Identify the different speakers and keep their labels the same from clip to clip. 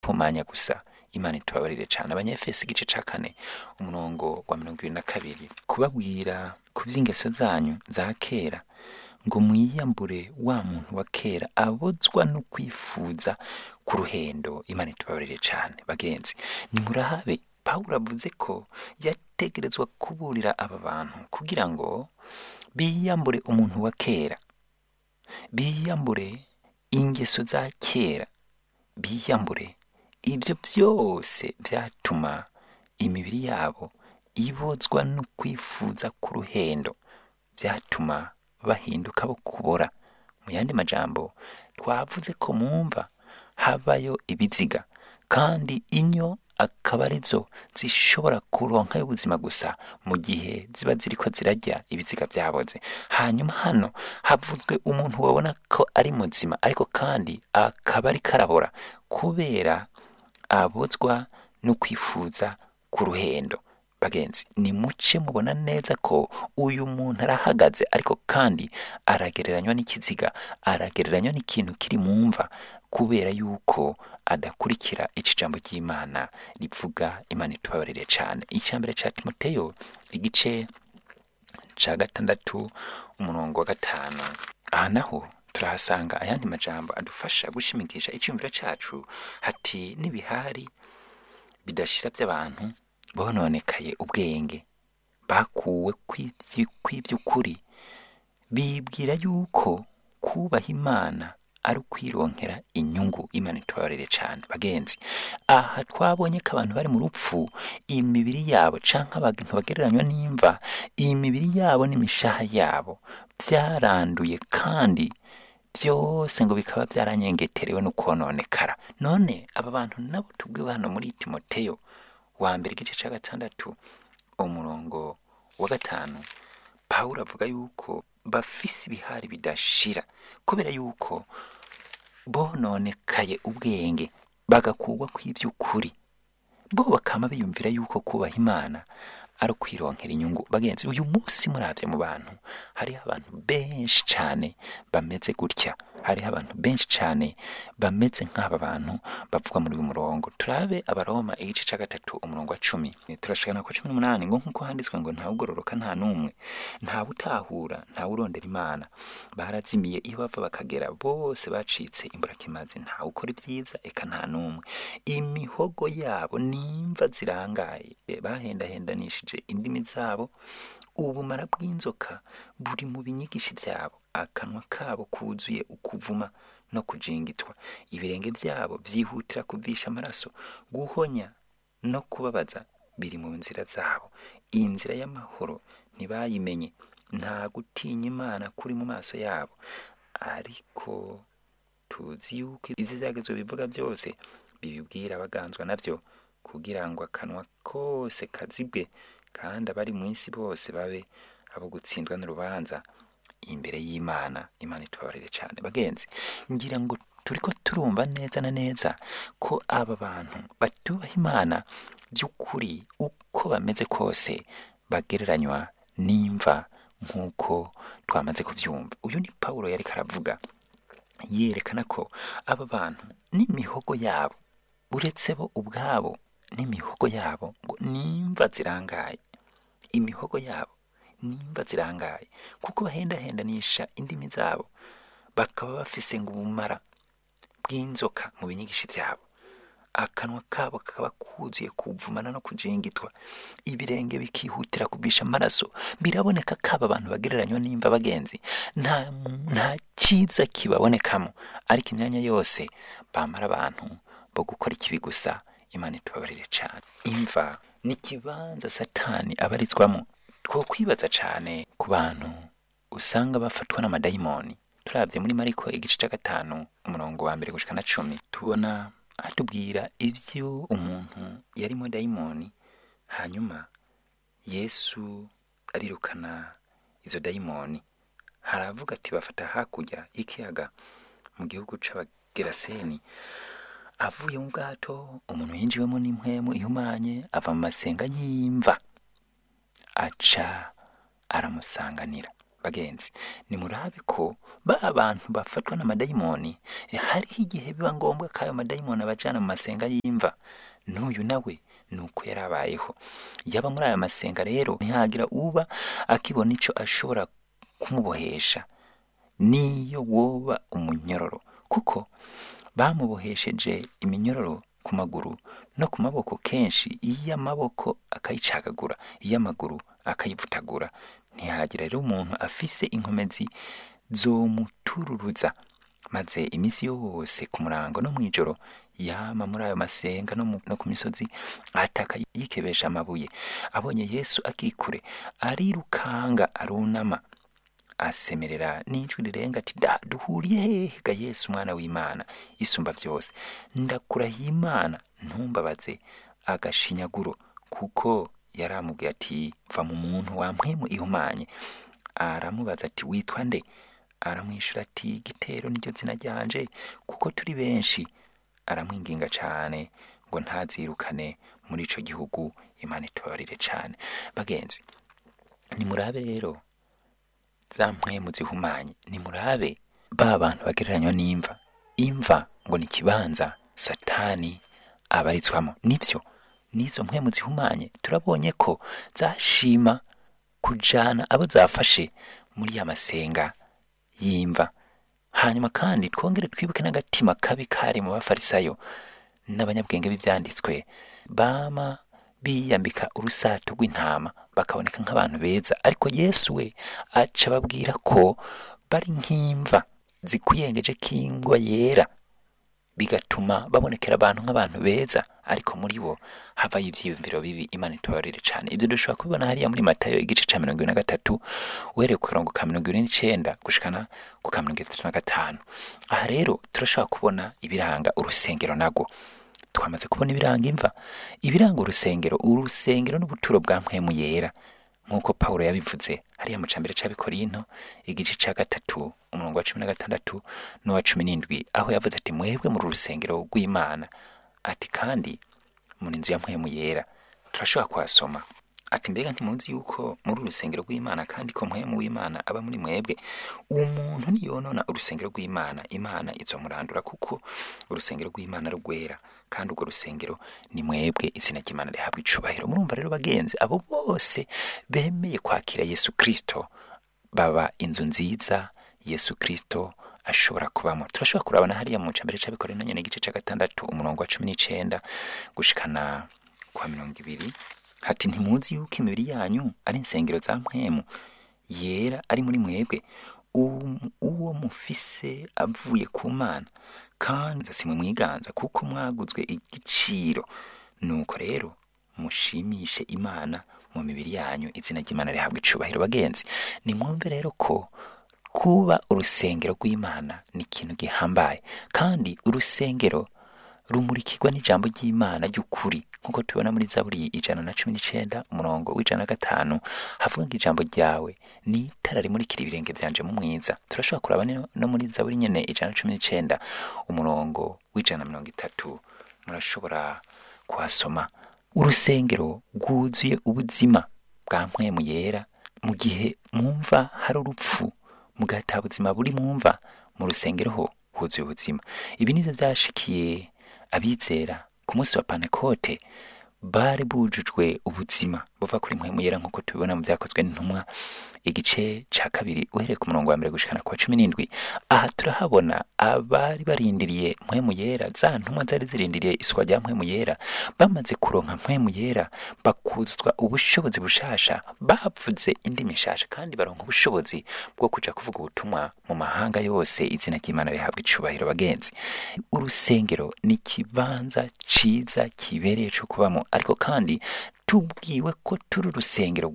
Speaker 1: pomanya gusa imana itubabarire cyane abanyefesi igice ca kane umurongo wa mirongo ibiri na kabiri kubabwira ku by'ingeso zanyu za kera ngo mwiyambure wa muntu wa kera abozwa no kwifuza ku ruhendo imana itubabarire cyane bagenzi nimurahabe pawulo avuze ko yategerezwa kuburira aba bantu kugira ngo biyambure umuntu wa kera biyambure ingeso za kera biyambure ibyo byose byatuma imibiri yabo ibozwa no kwifuza ku ruhendo byatuma bahinduka bo kubora mu yandi majambo twavuze ko mumva habayo ibiziga kandi inyo akaba arizo zishobora kuronka ubuzima gusa mu gihe ziba ziriko zirarya ibiziga byaboze hanyuma hano havuzwe umuntu wabona ko ari muzima ariko kandi akaba ari karabora kubera abozwa no kwifuza ku ruhendo bagenzi ni muce mubona neza ko uyu muntu arahagaze ariko kandi aragereranywa n'ikiziga aragereranywa n'ikintu kiri mu mva kubera yuko adakurikira iki jambo ry'imana rivuga imana itubabarire cyane icya mbere cya timoteyo igice cya gatandatu umurongo wa gatanu aha naho turahasanga ayandi majambo adufasha gushimikisha icyumviro cyacu hati n'ibihari bidashira by'abantu bononekaye ubwenge bakuwe kw'iby'ukuri bibwira yuko kubaha imana ari ukwironkera inyungu imana itubabarire cyane bagenzi aha twabonye ko abantu bari mu rupfu imibiri yabo cyangwa abantu bagereranywa n'imva iyi mibiri yabo n'imishaha yabo byaranduye kandi byose ngo bikaba byaranyengeterewe no kononekara none aba bantu nabo tubwiwe hano muri timoteyo wa mbere igice cya gatandatu umurongo wa gatanu pawulo avuga yuko bafise ibihari bidashira kubera yuko bononekaye ubwenge bagakugwa kw'iby'ukuri bo bakaba biyumvira yuko kubaha imana ari ukwironkera inyungu bagenzi uyu munsi murabye mu bantu hariho abantu benshi cyane bameze gutya hariho abantu benshi cyane bameze nk'aba bantu bavuga muri uyu murongo turabe abaroma igice cya gatatu umurongo wa cumi turashikana kwa cumi n'umunani ngo nk'uko handitswe ngo ntawe ugororoka nta n'umwe ntawe utahura ntawe urondera imana barazimiye iyo bava bakagera bose bacitse imburakimazi ntawe ukora ibyiza eka nta n'umwe imihogo yabo nimva zirangaye bahendahendanishije indimi zabo ubumara bw'inzoka buri mu binyigishi byabo akanwa kabo kuzuye ukuvuma no kujingitwa ibirenge byabo byihutira kuvisha amaraso guhonya no kubabaza biri mu nzira zabo iyi nzira y'amahoro ntibayimenye nta gutinya imana kuri mu maso yabo ariko tuzi yuko izi zagezwe bivuga byose bibibwira abaganzwa nabyo kugira ngo akanwa kose kazibwe kandi abari mu isi bose babe abo gutsindwa n'urubanza imbere y'imana imana itubabarire cyane bagenzi ngira ngo turi ko turumva neza na neza ko aba bantu batubaha imana by'ukuri uko bameze kose bagereranywa n'imva nk'uko twamaze kubyumva uyu ni paul yari karavuga yerekana ko aba bantu n'imihogo yabo uretse bo ubwabo n'imihogo yabo ngo nimba zirangaye imihogo yabo nimba zirangaye kuko bahendahendanisha indimi zabo bakaba bafise ngo ubumara bw'inzoka mu binyigishi byabo akanwa kabo kakaba kuzuye kuvumana no kujingitwa ibirenge bikihutira kubisha amaraso biraboneka ko aba bantu bagereranywa nimba bagenzi nta nta cyiza kibabonekamo ariko imyanya yose bamara abantu bo gukora ikibi gusa imana itubabarire cyane imva ni ikibanza satani abarizwamo two kwibaza cyane ku bantu usanga bafatwa n'amadayimoni turabye muri mariko igice cya gatanu umurongo wa mbere gushika na cumi tubona atubwira ibyo umuntu yarimo dayimoni hanyuma yesu arirukana izo dayimoni haravuga ati bafata hakurya y'ikiyaga mu gihugu c'abageraseni avuye mu bwato umuntu yinjiwemo n'impwemu ihumanye ava mu masenga y'imva aca aramusanganira bagenzi nimurabe ko ba bantu bafatwa n'amadayimoni eh, hariho igihe biba ngombwa ko ayo madayimoni abajana mu masenga y'imva n'uyu nawe nuko yarabayeho yaba muri aya masenga rero ntihagira uba akibona ico ashobora kumubohesha niyo woba umunyororo kuko bamubohesheje iminyororo ku maguru no ku maboko kenshi iyo amaboko akayicagagura iyo amaguru akayivutagura ntihagira rero umuntu afise inkomezi zomutururuza maze iminsi yose ku murango no mw'ijoro yama muri ayo masenga no, mu- no ku misozi ataka yikebesha amabuye abonye yesu akiri kure arirukanga arunama asemerera n'ijwi rirenga ati da duhuriye hehe ga yesu umwana w'imana isumba byose ndakurahiye imana ntumbabaze agashinyaguro kuko yaramubwiye ati va mu muntu wampwemu ihumanye aramubaza ati witwa nde aramwishyura ati gitero niryo zina ryanje kuko turi benshi aramwinginga cyane ngo ntazirukane muri ico gihugu imana itubabarire cyane bagenzi nimurabe rero za mpwemu zihumanye nimurabe ba bantu bagereranywa n'imva imva ngo ni ikibanza satani abarizwamo nibyo n'izo mpwemu zihumanye turabonye ko zashima kujana abo zafashe muri ya masenga y'imva hanyuma kandi twongere twibuke n'agatima kabi kari mu bafarisayo n'abanyabwenge b'ibyanditswe bama biyambika urusato rw'intama bakaboneka nk'abantu beza ariko yesu we aca ababwira ko bari nk'imva zikuyengeje k'ingwa yera bigatuma babonekera abantu nk'abantu beza ariko muri bo havayo ibyiyumviro bibi imana itubabarire cyane ibyo dushobora kubibona hariya muri matayo igice cya mirongo ine na gatatu uhereye ku karongo ka mirongo ine n'icyenda gushikana ku ka mirongo itatu na gatanu aha rero turashobora kubona ibiranga urusengero nago twamaze kubona ibiranga imva ibiranga urusengero urusengero n'ubuturo bwa mpwemu yera nk'uko pawulo yabivuze hariya mu cambere c'abikorinto igice ca gatatu umurongo wa cumi na gatandatu n'uwa cumi n'indwi aho yavuze ati mwebwe muri urusengero rw'imana ati kandi muri inzu ya mpwemu yera turashobora kuhasoma ati mbega ntimuzi yuko muri urusengero rw'imana kandi ko mpwemu w'imana aba muri mwebwe umuntu niyonona urusengero rw'imana imana izomurandura kuko urusengero rw'imana rwera kandi urwo rusengero ni mwebwe izina ry'imana rihabwa icubahiro murumva rero bagenzi abo bose bemeye kwakira yesu kristo baba inzu nziza yesu kristo ashobora kubamo turashobora kurabana hariya mu cambere c'abikorera nyene igice ca gatandatu umurongo wa cumi n'icenda gushikana kwa mirongo ibiri hati ntimuzi yuko imibiri yanyu ari insengero za mpwemu yera ari muri mwebwe Um- uwo mufise avuye ku mana kandi simwe mwiganza kuko mwaguzwe igiciro nuko rero mushimishe imana mu mibiri yanyu izina ry'imana rihabwa icubahiro bagenzi nimwumve rero ko kuba urusengero rw'imana ni ikintu gihambaye kandi urusengero rumurikirwa n'ijambo ry'imana ry'ukuri nk'uko tubibona muri zaburi ijana na cumi n'icenda umurongo w'ijana na gatanu havuga ngo ijambo ryawe ni itara rimurikira ibirenge byanje mu mwiza turashobora kuraba no no muri zaburi nyene ijana na cumi n'icenda umurongo w'ijana na mirongo itatu murashobora kuhasoma urusengero rwuzuye ubuzima bwa mpwemu yera mu gihe mwumva hari urupfu mugataha buzima buri mwumva mu rusengero ho huzuye ubuzima ibi nivyo vyashikiye abizera ku munsi wa pantekote bari bujujwe ubuzima buva kuri mpwemu yera nk'uko tubibona mu vyakozwe n'intumwa igice ca kabiri uhereye ku murongo wa mbere gushikana kwa cumi n'indwi aha turahabona abari barindiriye mpwemu yera za ntumwa zari zirindiriye iswa rya mpwemu yera bamaze kuronka mpwemu yera bakuzwa ubushobozi bushasha bavuze indimi nshasha kandi baronka ubushobozi bwo kuja kuvuga ubutumwa mu mahanga yose izina ry'imana rihabwa icubahiro bagenzi urusengero ni ikibanza ciza kibereye co kubamo ariko kandi tubwiwe ko turi urusengero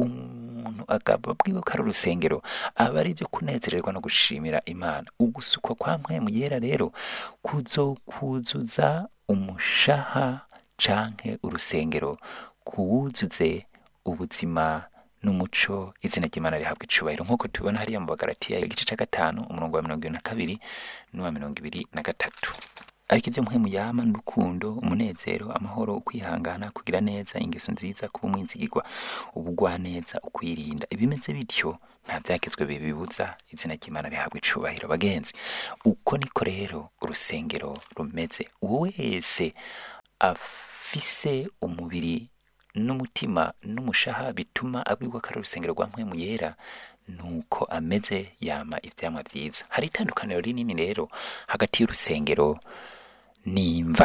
Speaker 1: umuntu akaba abwiwe ko ari urusengero aba ari ibyo kunezererwa no gushimira imana ugusukwa kwa mpwemu yera rero kuzokuzuza umushaha canke urusengero kuwuzuze ubuzima n'umuco izina ry'imana rihabwa icubahiro nk'uko tubibona hariya mu bagaratiya igice ca gatanu umurongo wa mirongo ibiri na kabiri n'uwa mirongo ibiri na gatatu ariko ibyo mpwemu yama n'urukundo umunezero amahoro ukwihangana kugira neza ingeso nziza kuba umwizigirwa ubugwaneza ukwirinda ibimeze bityo nta byakizwe bibibuza izina ry'imana rihabwa icubahiro bagenzi uko niko rero urusengero rumeze uwo wese afise umubiri n'umutima n'umushaha bituma abwirwa ko ari urusengero rwa mpwemu yera nuko ameze yama ivyamwa vyiza hari itandukaniro rinini rero hagati y'urusengero n'imva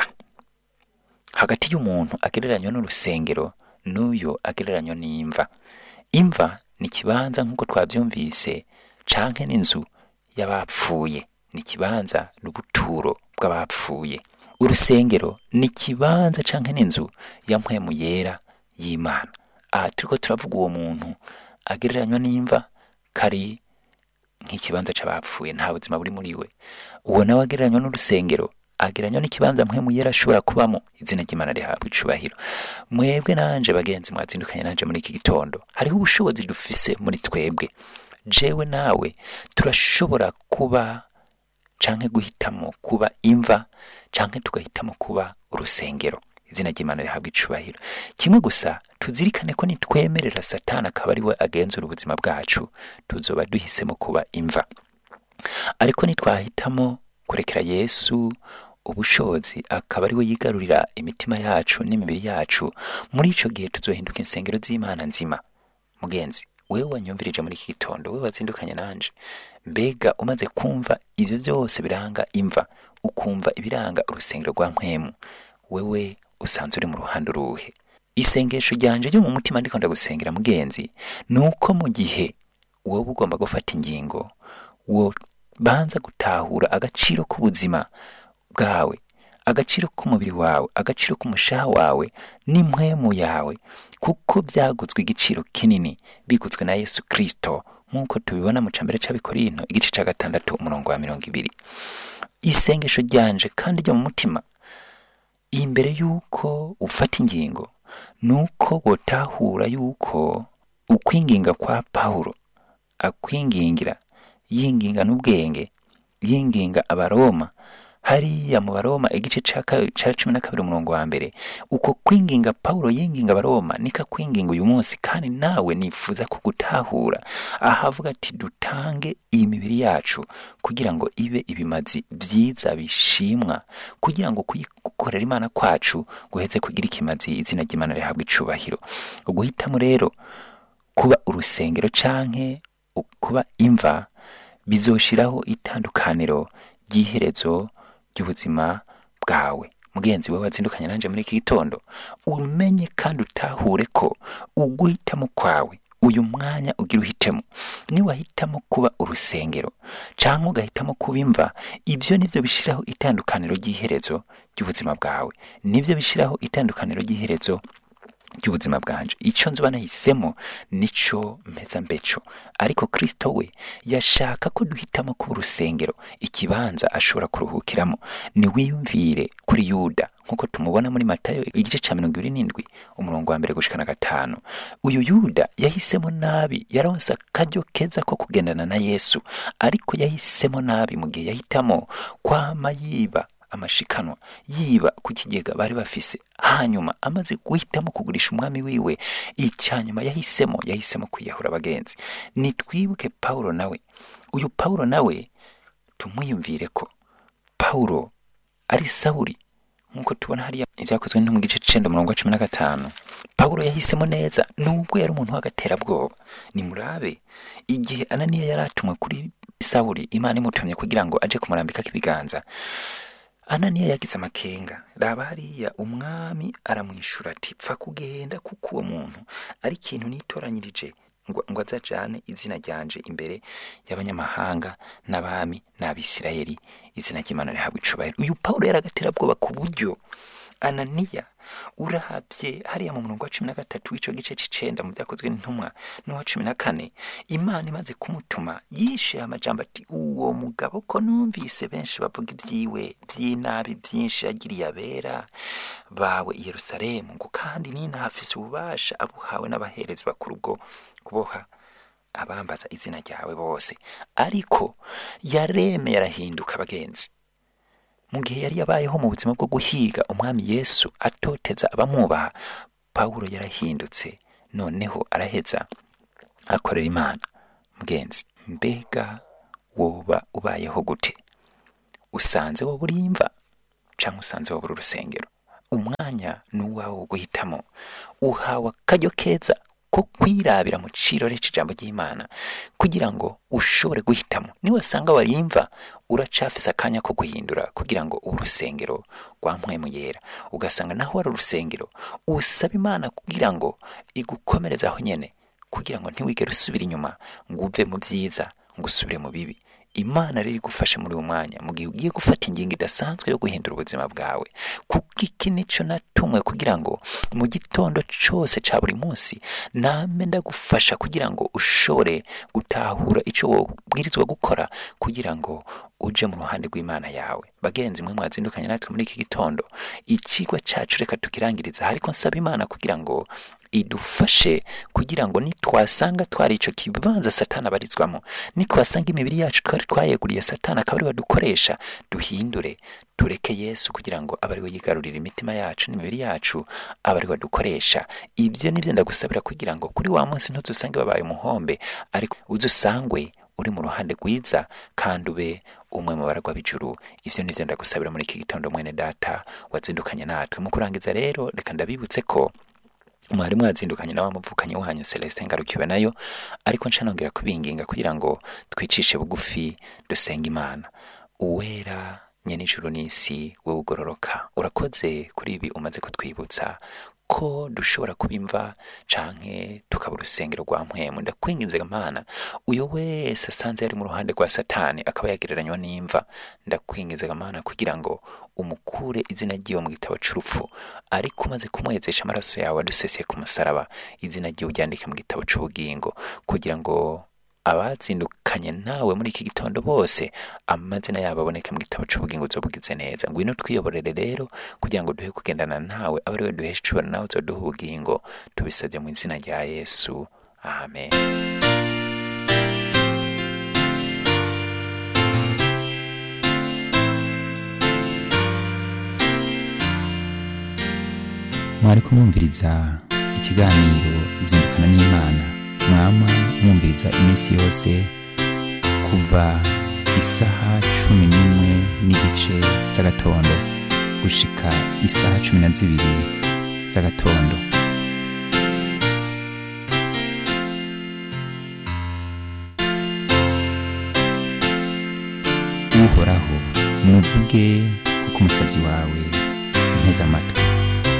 Speaker 1: hagati y'umuntu agereranywa n'urusengero n'uyo agereranywa n'imva imva ni ikibanza nk'uko twavyumvise canke n'inzu y'abapfuye ni ikibanza n'ubuturo bw'abapfuye urusengero ni ikibanza canke n'inzu ya mpwemu yera y'imana aha turiko turavuga uwo muntu agereranywa n'imva kari nk'ikibanza c'abapfuye nta buzima buri muri we uwo nawe agereranywa n'urusengero agereranywa n'ikibanza mpwemu yera ashobora kubamo izina ry'imana rihabwa icubahiro mwebwe nanje bagenzi mwazindukanye nanje muri iki gitondo hariho ubushobozi dufise muri twebwe jewe nawe turashobora kuba canke guhitamo kuba imva canke tugahitamo kuba urusengero izina ry'imana rihabwa icubahiro kimwe gusa tuzirikane ko nitwemerera satani akaba ari we agenzura ubuzima bwacu tuzoba duhisemo kuba imva ariko nitwahitamo kurekera yesu ubushobozi akaba ari we yigarurira imitima yacu n'imibiri yacu muri ico gihe tuzohinduka insengero z'imana nzima mugenzi wewe wanyumvirije muri iki gitondo wewe wazindukanye nanje mbega umaze kumva ivyo byose biranga imva ukumva ibiranga urusengero rwa mpwemu wewe usanze uri mu ruhande uruhe isengesho ryanje ryo mu mutima ndiko ndagusengera mugenzi ni uko mu gihe wowe ugomba gufata ingingo wo banza gutahura agaciro k'ubuzima bwawe agaciro k'umubiri wawe agaciro k'umushaha wawe n'impwemu yawe kuko byaguzwe igiciro kinini biguzwe na yesu kirisito nk'uko tubibona mu cambere c'abikorinto igice ca gatandatu umurongo wa mirongo ibiri isengesho ryanje kandi ryo mu mutima imbere y'uko ufata ingingo ni uko wotahura y'uko ukwinginga kwa pawulo akwingingira yinginga n'ubwenge yinginga abaroma hariya mu baroma igice ca ka- ca cumi na kabiri umurongo wa mbere uko kwinginga pawulo yinginga abaroma niko akwinginga uyu munsi kandi nawe nifuza kugutahura ahavuga ati dutange iyi mibiri yacu kugira ngo ibe ibimazi vyiza bishimwa kugira ngo kuyikorera imana kwacu guheze kugira ikimazi izina ry'imana rihabwa icubahiro uguhitamo rero kuba urusengero canke u- kuba imva bizoshiraho itandukaniro ry'iherezo ry'ubuzima bwawe mugenzi we wazindukanye nanje muri iki gitondo umenye kandi utahure ko uguhitamo kwawe uyu mwanya ugira uhitemo niwahitamo kuba urusengero canke ugahitamo kuba imva ivyo nivyo bishiraho itandukaniro ry'iherezo ry'ubuzima bwawe nivyo bishiraho itandukaniro ry'iherezo ry'ubuzima bwanje icyo nzuba nahisemo nico mpeza mbeco ariko kristo we yashaka ko duhitamo kuba urusengero ikibanza ashobora kuruhukiramo niwiyumvire kuri yuda nk'uko tumubona muri matayo igice ca mirongo ibiri n'indwi umurongo wa mbere gushika na gatanu uyu yuda yahisemo nabi yaronse akaryo keza ko kugendana na yesu ariko yahisemo nabi mu gihe yahitamo kwama yiba amashikanwa yiba ku kigega bari bafise hanyuma amaze guhitamo kugurisha umwami wiwe icyanyuma yahisemo yahisemo kwiyahura abagenzi nitwibuke pawulo nawe uyu pawulo nawe tumwiyumvire ko pawulo ari sawuri nk'uko tubona hariya ibyakozwe no mu gice c'icenda umurongo wa cumi na gatanu pawulo yahisemo neza nubwo yari umuntu w'agaterabwoba nimurabe igihe ananiya yari atumwe kuri sawuri imana imutumye kugira ngo aje kumurambikako ibiganza ananiya yagize amakenga raba hariya umwami aramwishura ati pfa kugenda kuko uwo muntu ari ikintu nitoranyirije ngo ngo azajane izina ryanje imbere y'abanyamahanga n'abami n'abisirayeli izina ry'imana rihabwa icubahiro uyu pawulo yari agaterabwoba ku buryo ananiya urahabye hariya mu murongo wa cumi na gatatu w'ico gice c'icenda mu vyakozwe n'intumwa n'uwa cumi na kane imana imaze kumutuma yishe amajambo ati uwo mugabo ko numvise benshi bavuga ibyiwe by'inabi byinshi yagiriye abera bawe i yerusalemu ngo kandi ninahafise ububasha abuhawe n'abaherezi bakuru bwo kuboha abambaza izina ryawe bose ariko yaremeye arahinduka abagenzi mu gihe yari yabayeho mu buzima bwo guhiga umwami yesu atoteza abamwubaha pawulo yarahindutse noneho araheza akorera imana mugenzi mbega woba ubayeho gute usanze wowe urimva cyangwa usanze wowe uri urusengero umwanya ni uwawe wo guhitamo uhawe akaryo keza ko kwirabira mu cirore c'ijambo ry'imana kugira ngo ushobore guhitamo niwasanga warimva uracafise akanya ko guhindura kugira ngo ube urusengero rwa mpwemu yera ugasanga naho wari urusengero usaba imana kugira ngo igukomereze aho nyene kugira ngo ntiwigere usubira inyuma ngo uve mu byiza ngo usubire mu bibi imana rero igufashe muri uwo mwanya mu gihe ugiye gufata ingingo idasanzwe yo guhindura ubuzima bwawe kuko iki nico natumwe kugira ngo mu gitondo cyose cya buri munsi name ndagufasha kugira ngo ushobore gutahura icyo wabwirizwa gukora kugira ngo uje mu ruhande rw'imana yawe bagenzi mwe mwazindukanye natwe muri iki gitondo ikigwa cyacu reka tukirangiriza ariko nsaba imana kugira ngo idufashe kugira ngo nitwasanga twari icyo kibanza satana abarizwamo nitwasanga imibiri yacu twari twayeguriye satana akaba ariwe dukoresha duhindure tureke yesu kugira ngo abe ariwe yigarurira imitima yacu n'imibiri yacu abe ariwe dukoresha ibyo nibyo ndagusabira kugira ngo kuri wa munsi ntuzusange babaye umuhombe ariko uzusangwe uri mu ruhande rwiza kandi ube umwe mu baragwa b'ijuru ivyo nivyo ndagusabira muri iki gitondo mwene data wazindukanye natwe mu kurangiza rero reka ndabibutse ko mwari mwazindukanye na wa muvukanyi wanyu Celestin ngarukiwe nayo ariko ncanongera kubinginga kugira ngo twicishe bugufi dusenga imana uwera nyene ijuru n'isi wowe ugororoka urakoze kuri ibi umaze kutwibutsa ko dushobora kubimva canke tukaba urusengero rwa mpwemu ndakwinginze mana uyo wese asanze yari mu ruhande rwa satani akaba yagereranywa n'imva ndakwinginze mana kugira ngo umukure izina ryiwe mu gitabo c'urupfu ariko umaze kumwezesha amaraso yawe aduseseye ku musaraba izina ryiwe uryandike mu gitabo c'ubugingo kugira ngo abazindukanye nawe muri iki gitondo bose amazina yabo aboneke mu gitabo c'ubugingo uzobugize neza ngwino twiyoborere rero kugira ngo duhe kugendana nawe abe ariwe duhesha icubaro nawe uzoduha ubugingo tubisabye mu izina rya yesu amen
Speaker 2: mwari kumwumviriza ikiganiro zindukana n'imana mwama mwumviriza iminsi yose kuva isaha cumi n'imwe n'igice z'agatondo gushika isaha cumi na zibiri z'agatondo uhoraho nuvuge kuko umusabyi wawe nteze amatwi